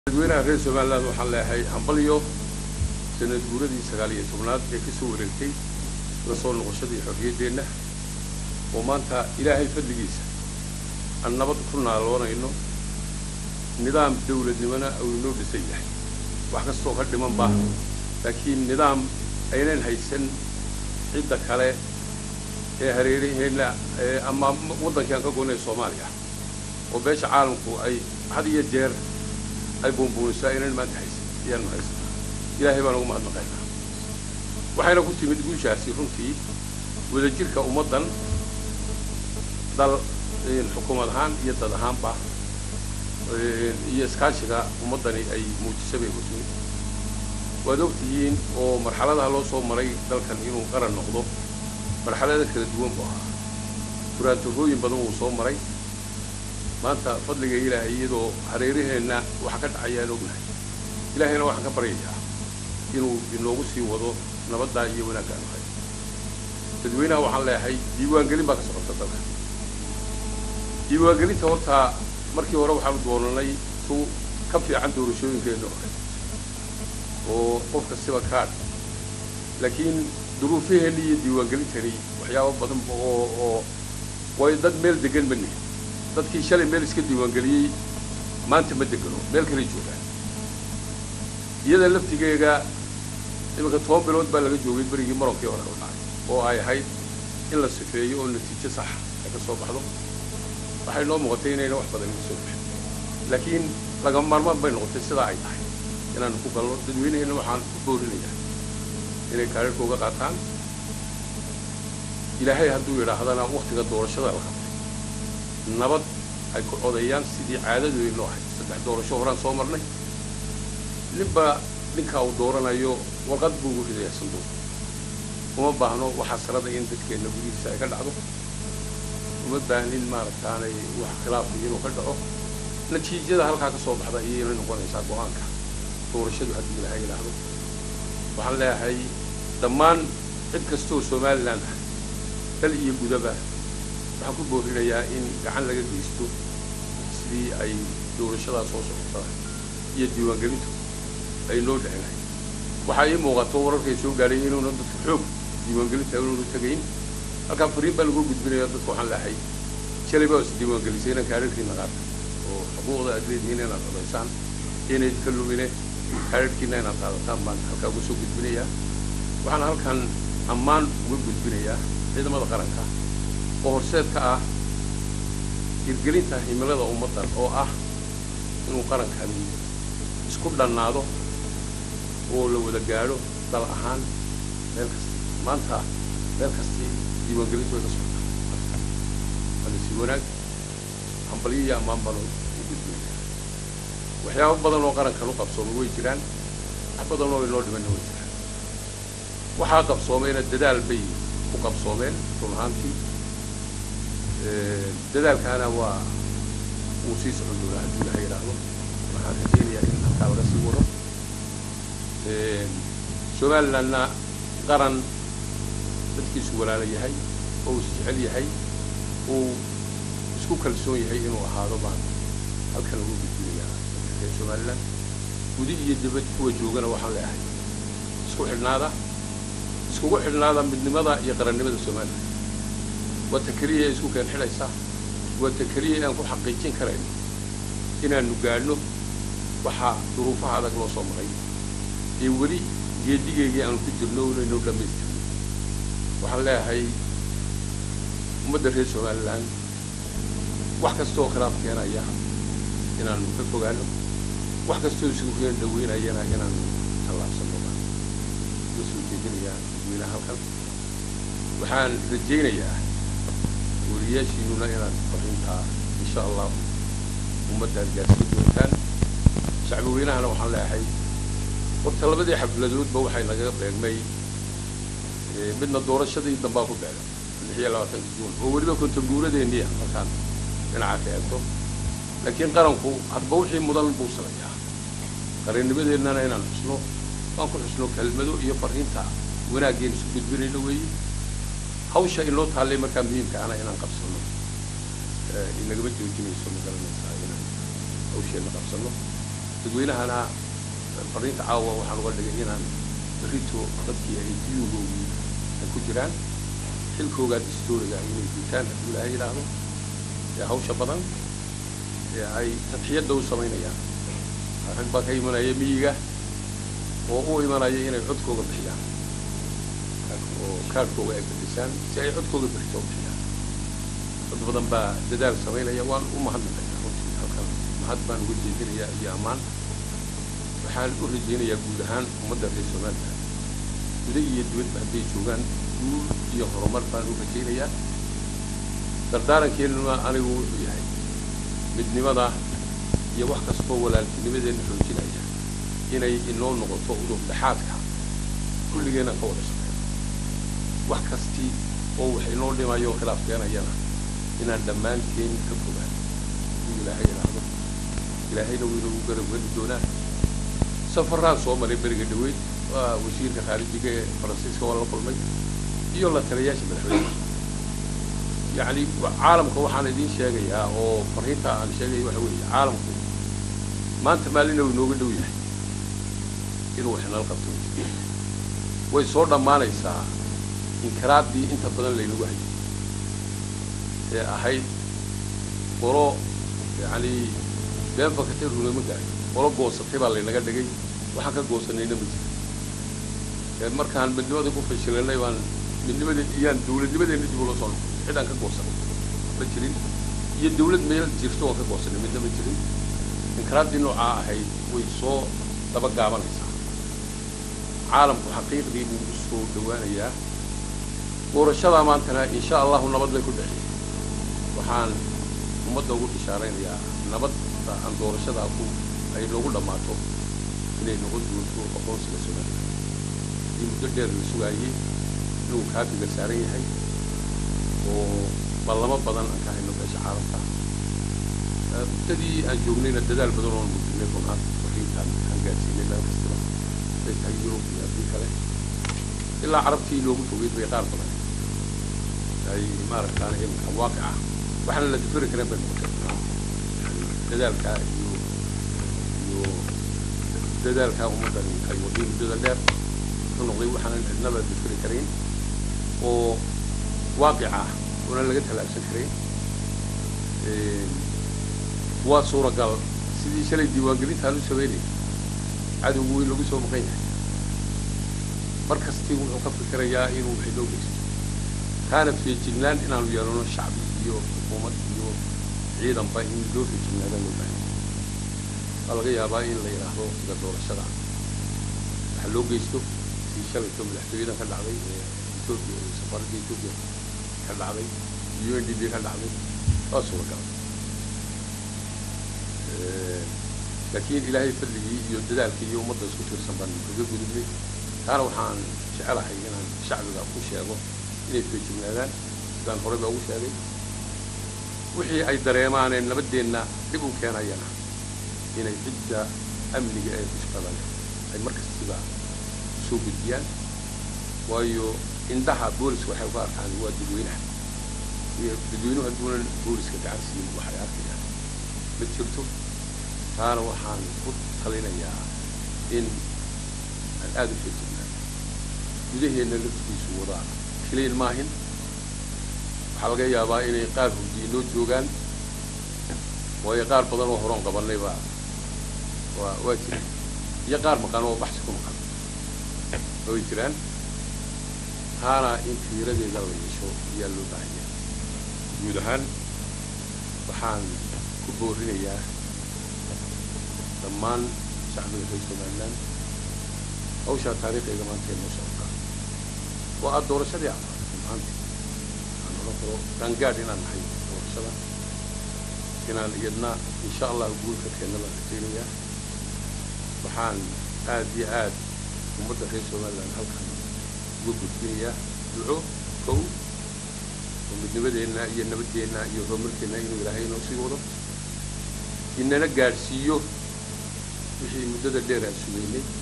dadweynaha reer somaliland waxaan leeyahay hambalyo sanad guuradii sagaal iyo tobnaad ee kasoo wareegtay la soo noqoshadii xorriyaddeenna oo maanta ilaahay fadligiisa aan nabad ku naaloonayno nidaam dawladnimona uu inoo dhisan yahay wax kastoo ka dhiman ba laakiin nidaam aynan haysan cidda kale ee hareeraheenna ama waddankii aan ka goynay soomaaliya oo beesha caalamku ay had iyo jeer ay buunbuuniso aynan maanta haysan ayaanu haysanaa ilaahay baan ugu mahadnaqaynaa waxayna ku timid guushaasi runtii wadajirka ummaddan dal xukuumad ahaan iyo dad ahaanba iyo iskaashiga ummaddani ay muujisa bay ku timid waad og tihiin oo marxaladaha loo soo maray dalkan inuu qaran noqdo marxalada kala duwan bu ahaa furaantarooyin badan wuu soo maray maanta fadliga ilaahay iyadoo hareeraheenna waxa ka dhacayaan ognahay ilaahayna waxaan ka baryayaa inuu inoogu sii wado nabaddaa iyo wanaagga aanu hay dadweynaha waxaan leeyahay diiwaangelin baa ka socota dalka diiwaangelinta horta markii hore waxaanu doonanay su ka fiican doorashooyinkeenna hore oo qof kastiba kaadh laakiin duruufaheenni iyo diiwaangelintani waxyaabo badan oo oo way dad meel degan ma nihin dadkii shalay meel iska diiwaangeliyey maanta ma degano meel kalay joogaan iyada laftigeega iminka toban bilood baa laga joogay berigii maronkii hore u dhacay oo ay ahayd in la sifeeyo oo natiijo sax ay ka soo baxdo waxay noo muuqatay inayna wax badan ka soo baxin laakiin lagama maarmaan bay noqotay sidaa ay tahay inaanu ku galno dadweynaheenna waxaan ku boorinayaa inay kaarirka uga qaataan ilaahay hadduu yidhaahdana waktiga doorashada la qabtay nabad ay ku codeeyaan sidii caadadooda noo ahayd saddex doorasho horaan soo marnay ninba ninkaa uu dooranayo warqad buu ugu ridayaa sanduuq uma baahno waxaa sarada in dadkeenna gudihiisa ay ka dhacdo uma baahnin maaragtaanay wax khilaafa inuu ka dhaco natiijada halkaa ka soo baxda iyayna noqonaysaa go-aanka doorashadu haddii ilahay yidhaahdo waxaan leeyahay dhammaan cid kastoo somaliland ah dal iyo gudaba waxaan ku boorinayaa in gacan laga geysto sidii ay doorashadaa soo socotaa iyo diiwaangelintu ay noo dhexlahay waxaa ii muuqato wararkay soo gaadhay inuuna dadka xoog diiwaangelinta inuuna tegayn halkaa fariin baa lagu gudbinaya dadka waxaan leehay shalay baa is diiwaangelisay inaan kaararkiina qaata oo xuquuqda aad leedihiin inaad codaysaan inayd ka lumine kaararkiina inaad qaadataan baan halkaa uga soo gudbinayaa waxaan halkan ammaan uga gudbinayaa ciidamada qaranka oo horseed ka ah hirgelinta himilada ummaddan oo ah inuu qarankani isku dhannaado oo la wada gaadho dal ahaan meel kasta maanta meel kasti diiwaangelintu way ka socotaa waana si wanaag hambalyo iyo ammaan baan u gudbinaya waxyaabo badan oo qarankan u qabsoomay way jiraan wax badan oo inoo dhimanna way jiraan waxaa qabsoomayna dadaal bay ku qabsoomeen run ahaantii dadaalkaana waa wuu sii socon doonaa haddii ilaha yidhaahdo waxaan rajaynayaa in halkaa laga sii wado somalilandna qaran dadkiisu walaala yahay oo is jecel yahay uu isku kalsoon yahay inuu ahaado baan halkan ugu gudbinayaa reer somaliland gudi iyo dibad kuwa joogana waxaan leeyahay isku xidhnaada iskugu xidhnaada midnimada iyo qarannimada somaliland waa ta keliya ee isku keen xidhaysa waa ta keliya inaan ku xaqiijin karayno inaanu gaadhno waxaa duruufaha adag loo soo maray ee weli geedigeygii aanu ku jirno inaynoo dhammaystirno waxaan leeyahay ummadda reer somaliland wax kastaoo khilaaf keenaya inaanu ka fogaano wax kastoo isugu keen dhaweynayana inaanu tallaabsanno baan uga soo jeedinayaa dadweynaha halkan waxaan rajaynayaa wariyaashiinuna inaad fariintaa insha allah ummaddaad gaarsiin doontaan shacbi weynahana waxaan leeyahay horta labadii xafladoodba waxay nagaga beegmay midna doorashadii dambaa ku beegan lix iyo labaatanka juun oo weliba kontaguuradeeniya markaan dhinaca ka eegto laakiin qaranku hadba wixii mudan buu samayaa qarannimadeennana inaan xusno waan ku xusno kelmado iyo fariinta wanaaggeenu isu gudbinayno weeye hawsha inoo taallay markaa muhiimka ana inaan qabsano inagama joojinayso ma garanaysaa inaan hawsheenna qabsano dadweynahana fariinta caawa waxaan uga dhigay inaan berrito dadkii ay diyuugoogii ay ku jiraan xilkoogaa distooriga inay guutaan hadduu ilaahay yidhaahdo ee hawsha badan ee ay tadxiyadda u samaynayaan rag baa ka imanaya miyiga oo u imanaya inay codkooga bixiyaan oo kaadhkooga ay bixisaan si ay codkooga bixito u bixiyaan dad badan baa dadaal samaynaya waan u mahadnaqaya runtii halkan mahad baan uga jeedinayaa iyo ammaan waxaan u rajaynayaa guud ahaan ummadda reer somaliland guda iyo dibadba hadday joogaan guul iyo horumar baan u rajaynayaa dardaarankeenuna anigu wuxuu yahay midnimada iyo wax kastoo walaaltinimadeenna xoojinaya inay inoo noqoto udub dhexaadka kulligeenna ka wada shaqeyn wax kastii oo wax inoo dhimayo oo khilaaf keenayana inaan dhammaanteen ka fogaan inuu ilaahay idhaahdo ilaahayna wuu inagu garab geli doonaa safaraan soo maray beriga dhaweyd waa wasiirka khaarijiga ee faransiiska waa la kulmay iyo la taliyayaasha madaxweynaha yacni caalamka waxaan idiin sheegayaa oo fariinta aan sheegaya waxa weeye caalamku maanta maalina uu inooga dhow yahay inuu wax nala qabto way soo dhammaanaysaa inkiraaddii inta badan laynagu hayay ee ahayd qolo yacni been fakatay runama garay qolo goosatay baa laynaga dhigay waxaan ka goosanayna ma jira ee markaan midnimadii ku fashilanay baan midnimadii iyaan dawladnimadeenna dib ula soo noqon cid aan ka goosanay ma jirin iyo dawlad meel jirto waan ka goosanay midna ma jirin inkiraaddii noocaa ahayd way soo daba gaabanaysaa caalamku xaqiiqdii buu u soo dhawaanayaa doorashadaa maantana insha allahu nabad bay ku dhexeeyay waxaan ummadda ugu bishaaraynayaa nabadda aan doorashadaa ku ay noogu dhammaato inay noqon doonto aqoonsiga somaliland haddii muddo dheer la sugaayey inuu kaafiga saaran yahay oo ballamo badan aan ka hayno beesha caalamka muddadii aan joognayna dadaal badan oon muujinay runaan fariintaan aan gaadsiinay meel kastaba ay tahay yurub iyo haddii kale ilaa carabtii loogu fogeyd bay qaar badan ay maaragtaan imika waaqic ah waxaana la difiri karin bay noqotay dadaalkaa iyo iyo dadaalkaa ummaddani ay waday muddada dheer ka noqday waxaanan cidnaba difiri karayn oo waaqic ah oona laga tallaabsan karayn waa suuragal sidii shalay diiwaangelintaan u sameynay cadowgu weyn lagu soo maqan yahay mar kastii wuxuu ka fikirayaa inuu waxay loo geysto kaana feejignaan inaanu yeelano shacbi iyo xukuumad iyo ciidanba in loo feejignaada loo baahay waa laga yaabaa in la yidhaahdo sida doorashada waxa loo geysto sii shalayto madaxtooyadan ka dhacday ee etoobiya ee safaaradda etoobiya ka dhacday u n d b ka dhacday waa suuragal laakiin ilaahay fadligii iyo dadaalkii iyo ummadda isku tiirsan baan kaga gudubnay taana waxaan jecelahay inaan shacbiga u sheego inay feejignaadaan sidaan horeyba ugu sheegay wixii ay dareemaanee nabaddeenna dhib u keenayana inay cidda amniga ee kushqada leh ay mar kastiba soo gudbiyaan waayo indhaha booliska waxay uga arkaan waa dadweynaha iyo dadweynuhu hadduunan booliska gacan siin waxay arkayaan ma jirto taana waxaan ku talinayaa in aan aada u feejignaan gudaheenna laftiisu wadaan keliyan maahin waxaa laga yaabaa inay qaar hurdiye noo joogaan waayo qaar badan oo horoon qabannay baa waa waa jiraan iyo qaar maqan oo baxsi ku maqan way jiraan taana in fiiradeeda la yeesho ayaa loo baahanya guud ahaan waxaan ku boorinayaa dhammaan shacbiga reer somaliland hawshaa taariikhiga maanta noo socota waa aada doorashadii amaatay maanta aan odhan karo qaangaadh inaan nahay doorashada inaan iyadna insha allah guulka keenna baan rajaynayaa waxaan aad iyo aad ummadda reer somaliland halkan uga gudbinayaa duco kow oo midnimadeenna iyo nabaddeenna iyo horumarkeenna inuu ilaahay inoo sii wado inana gaadhsiiyo wixii muddada dheer aan sugaynay